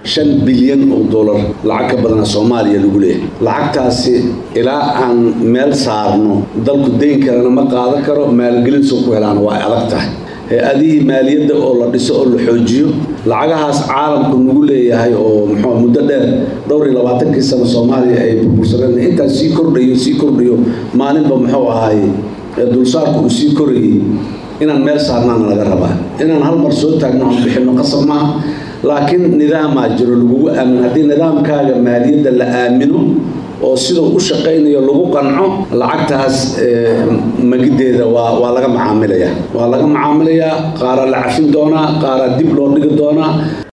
shan bilyan oo dollar lacag ka badana soomaaliya lagu leeyahay lacagtaasi ilaa aan meel saarno dalku dayn kalena ma qaadan karo maalgelin soo ku helaan waa adag tahay hay-adihii maaliyadda oo la dhiso oo la xoojiyo lacagahaas caalamku nagu leeyahay oo muxuu muddo dheer dhowr iyo labaatankii sano soomaaliya ay burbursadeen intaas sii kordhayo sii kordhayo maalinba muxuu ahaay dulsaarku uu sii korayay inaan meel saarnaana laga rabaa inaan hal mar soo taagno aan bixinno qasab maaha laakiin nidaamaa jiro lagugu aamin haddii nidaamkaaga maaliyadda la aamino oo siduu u shaqaynayo lagu qanco lacagtaas magideeda waa waa laga macaamilayaa waa laga macaamilayaa qaaraa la cafin doonaa qaaraa dib loo dhigi doonaa